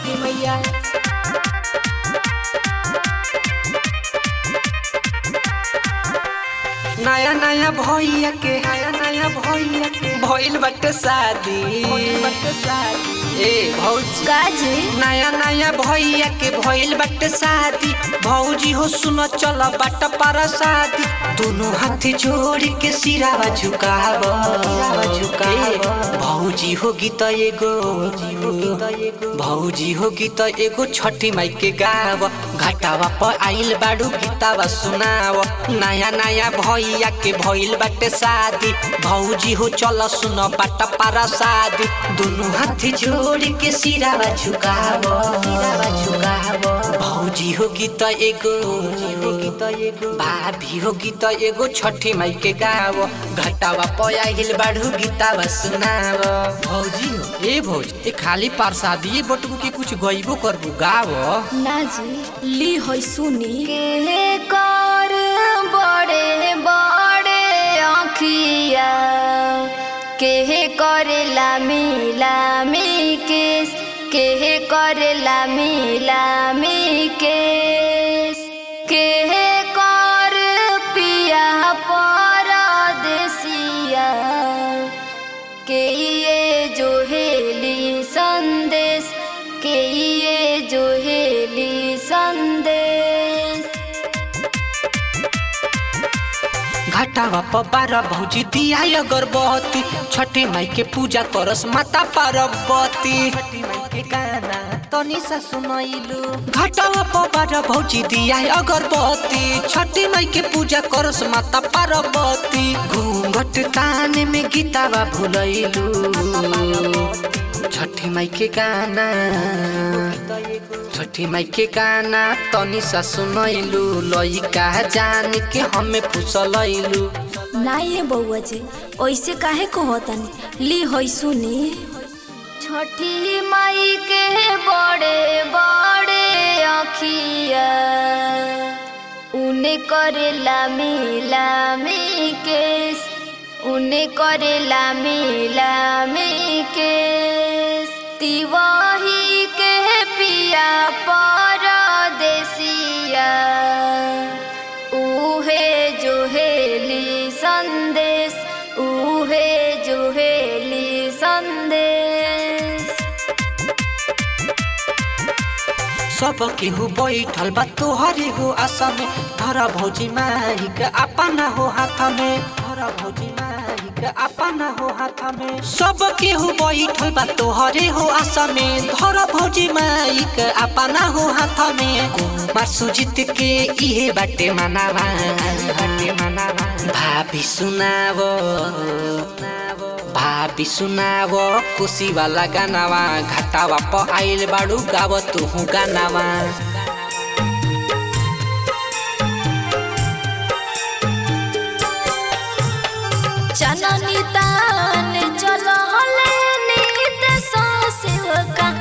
छठी मैया नया नया भैया के नया नया भैया के भइल बाटे शादी भइल बाटे शादी ए भौजी काजी नया नया भैया के भइल बाटे शादी भौजी हो सुन चल बाट पर शादी दोनों हाथ जोड़ के सिरावा झुकाव झुकाव भौजी हो गीत एगो भौजी हो गीत एगो छठी माई के गाव घाटावा पर आइल बाड़ू गीतावा सुनाव नया नया भैया के भइल बाटे शादी भौजी हो चल सुन बाट पारा शादी दोनों हाथ जोड़ के सिरावा झुकाव सिरावा झुकाव भौजी हो गीत एगो भाभी हो गीत एगो छठी माई के गाव घटावा पर आइल बाड़ू गीतावा सुनाव भौजी हो ए भौज ए खाली प्रसादी बटबू के कुछ गइबो करबू गाव ना जी ली होई सुनी के कर बड़े बड़े आँखिया के करेला मिला मी केस के करेला मिला मी केस के कर पिया परदेसिया के ये जो हेली संदेश के ये जो हेली संदेश घटावा पर बारह भौजी दिया अगरबत्ती छठी माई के पूजा करस माता पार्वती छठी माई के गाना तनी सा सुनैलू घटावा पर बारह भौजी दिया अगरबत्ती छठी माई के पूजा करस माता पार्वती घूंघट ताने में गीतावा भुलैलू छठी माई के गाना छठी माई के गाना तनी सा सुनैलू लइका जान के हमें फुसलैलू ना ये बउआ जी ऐसे काहे कहतनी ली होई सुनी छठी माई के बड़े बड़े आँखिया उने करेला मिला मी केस उने करेला मिला मी केस तिवाही के पिया परदेसिया उहे जो हेली संदेश उहे जो हेली संदेश सब केहू बैठल बा तोहरे हो आशा में धरा भौजी माई के अपना हो हाथ में धरा भौजी माई के अपना हो हाथ में सब केहू बैठल बा तोहरे हो आशा में धरा भौजी माई के अपना हो हाथ में कुमार सुजित के इहे बाटे मनावा बाटे मनावा भाभी सुनावो भाभी सुनाव खुशी वाला गानावा घाटावा प आइल बाड़ू गाव तुहू गानावा चननी तान चल हले नीत सा सेवका